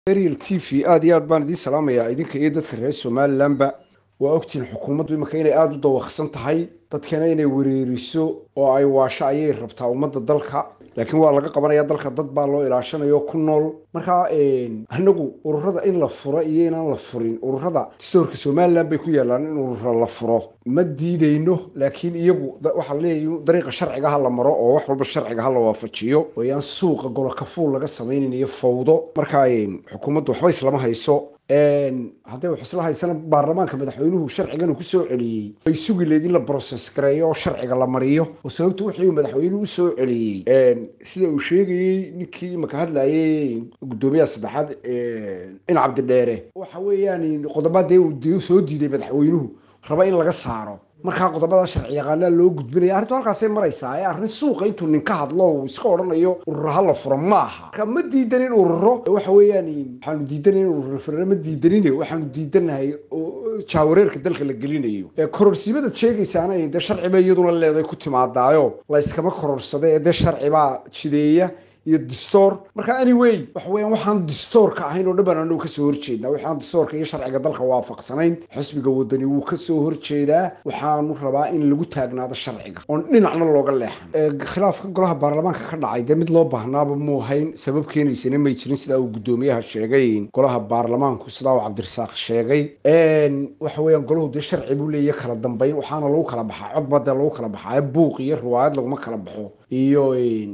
ariel t v aada iyo aad baan idiin salaamayaa idinka iyo dadka reer somalilanba waa ogtihiin xukuumaddu imika inay aada u dawaqsan tahay dadkana inay wereeriso oo ay waasho ayay rabtaa ummadda dalka laakiin waa laga qabanaya dalka dad baa loo ilaashanayo ku nool markaa anagu ururada in la furo iyo inaan la furin ururada dastoorka somalilan bay ku yaalaan in urura la furo ma diidayno laakiin iyagu waxaa laleeyahy dariiqa sharciga ha la maro oo wax walba sharciga ha la waafajiyo wayaan suuqa golokafuul laga samaynayn iyo fawdo markaa xukuumaddu waxba islama hayso hadday wax isla haysana baarlamaanka madaxweynuhu sharcigan ku soo celiyey ay sugi leed in la brocess gareeyo oo sharciga la mariyo oo sababta wixii madaxweynuhu usoo celiyey sida uu sheegayey ninkii imaka hadlayay guddoomiyaha saddexaad in cabdidheere waxa weeyaan qodobadee uu soo diiday madaxweynuhu raba in laga saaro markaa qodobada sharci yaqaanaa loo gudbinaya arrintu halkaasay maraysaa ee arrin suuqa intuu ninka hadlo uu iska odhanayo ururo ha la furo ma aha marka ma diidanin ururo waxa weeyaan waxaanu diidanin ururo furana ma diidanin waxaanu diidanahay jaawareerka dalka la gelinayo ee kororsiimadaad sheegaysaana dee sharciba iyaduna leeday ku timaadaayo la yskama kororsada ee dee sharcibaa jideeya iyo distoor marka anyway waxa weeyaan waxaan distoorka ahayn oo dhan baan anagu kasoo horjeednaa waxaan distoorka iyo sharciga dalka waafaqsanayn xisbiga wadani wuu kasoo horjeedaa waxaanu rabaa in lagu taagnaado sharciga oon dhinacna looga leexan khilaafka golaha baarlamaanka ka dhacay dee mid loo baahnaaba muu hayn sabab keenaysana may jirin sidaa uu guddoomiyaha sheegay golaha baarlamaanku sidaa uu cabdirasaaq sheegay waxa weeyaan golahu dee sharci buu leeya kala dambayn waxaana lagu kala baxaa codba dee lagu kala baxaa buuq iyo riwaayad laguma kala baxo iyo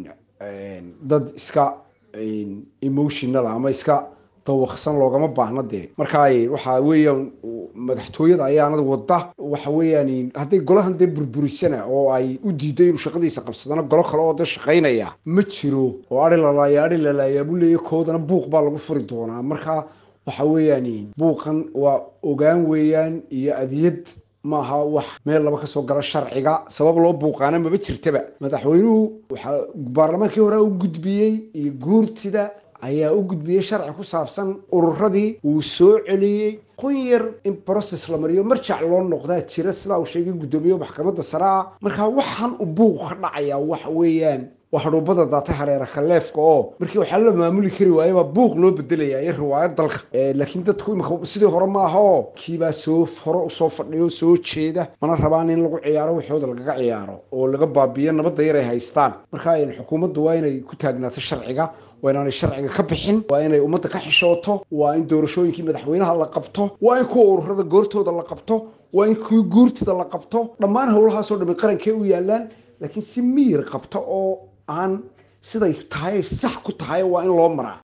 dad iska emotional ama iska dawaqsan loogama baahna dee markaa waxa weeyaan madaxtooyada ayaanad wada waxa weeyaan hadday golahan dee burburisana oo ay u diiday inuu shaqadiisa qabsadana golo kale oo dee shaqaynaya ma jiro oo ari lalaaya ari lalaaya buu leeya koodana buuq baa lagu furi doonaa marka waxa weeyaan buuqan waa ogaan weeyaan iyo adiyad maaha wax meel laba kasoo gala sharciga sabab loo buuqaana maba jirtaba madaxweynuhu waxaa baarlamaankii hore u gudbiyey iyo guurtida ayaa u gudbiyey sharci ku saabsan ururadii uu soo celiyey qun yar in process la mariyo marjac loo noqdaa jira sidaa uu sheegay guddoomiye maxkamadda sare ah markaa waxaan u buuq ka dhacaya waxa weeyaan waa hadhuubada daatay hareera kaleefka oo markii waxaa la maamuli kari waayabaa buuq loo bedelaya iyo riwaayad dalka laakiin dadku imika sidii hore maaha oo kiibaa soo hore usoo fadhiyo soo jeeda mana rabaan in lagu ciyaaro waxooda lagaga ciyaaro oo laga baabiyo nabadda yar ay haystaan marka xukuumaddu waa inay ku taagnaato sharciga waa inaanay sharciga ka bixin waa inay ummadda ka xishooto waa in doorashooyinkii madaxweynaha la qabto waa in kuwa ururada goortooda la qabto waa in kuwii guurtida la qabto dhammaan howlahaasoo dhami qarankee u yaalaan laakiin si miyir qabta oo aan siday tahay sax ku tahay waa in loo maraa